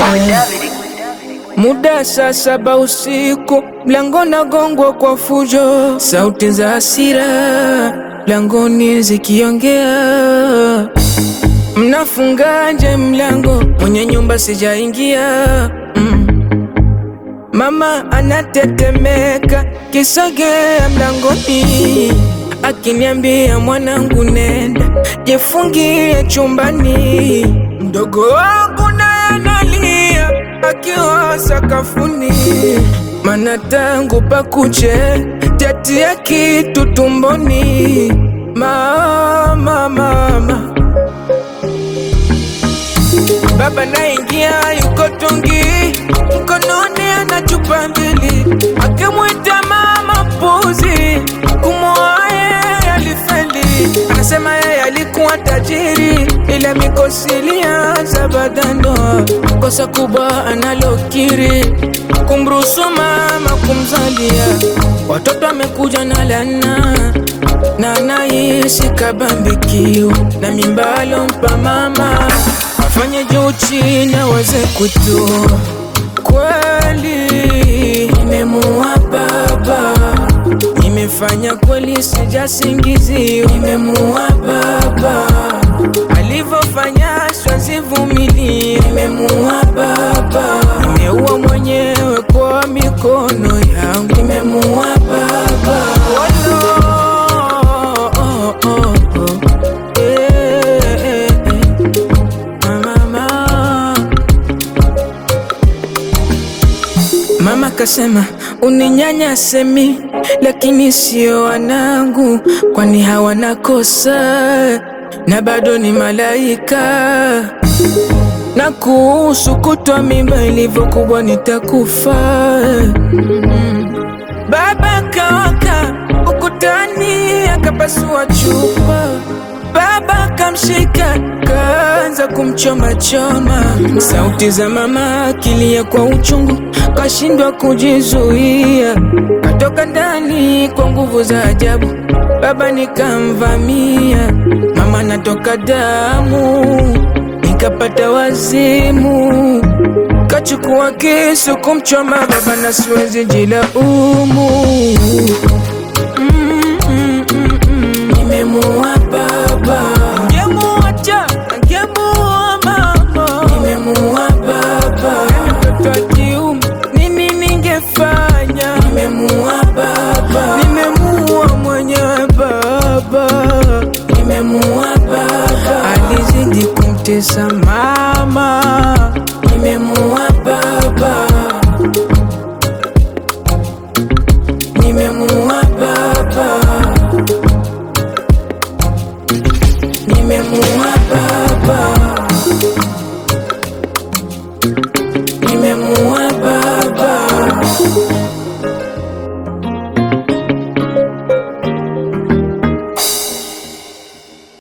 Muda saa saba usiku, mlango nagongwa kwa fujo, sauti za hasira mlangoni zikiongea. Mnafungaje mlango? Mwenye nyumba sijaingia. Mm. Mama anatetemeka, kisogea mlangoni, akiniambia mwanangu, nenda jifungie chumbani. Mdogo wangu naye analia akiwa sakafuni, mana tangu pakuche tatia kitu tumboni. Mama, mama Baba naingia yuko tungi, mkononi ana chupa mbili, akimwita mama puzi, kumwoa yeye alifeli. Anasema yeye alikuwa tajiri, ila mikosi ilianza baada ya ndoa. Kosa kubwa analokiri, kumruhusu mama kumzalia watoto, amekuja na lana na anaishi kabambikio na mimba alompa mama afanye juu chini aweze kutoa. Kweli nimemuua baba, nimefanya kweli, sijasingizio. Nimemuua baba, alivyofanya siwezi Nimemuua baba, nimeua mwenyewe kwa mikono yangu. Nimemuua baba Walo, oh, oh, oh. Eh, eh, eh. Mama, mama kasema uninyanyase mi, lakini sio wanangu, kwani hawana kosa na bado ni malaika. Na kuhusu kutwa mimba ilivyokuwa nitakufa. Baba kawaka ukutani akapasua chupa, baba kamshika kaanza kumchoma choma. Sauti za mama akilia kwa uchungu, kashindwa kujizuia, katoka ndani kwa nguvu za ajabu. Baba nikamvamia, mama natoka damu, nikapata wazimu Kachukua kisu kumchoma baba na siwezi jilaumu.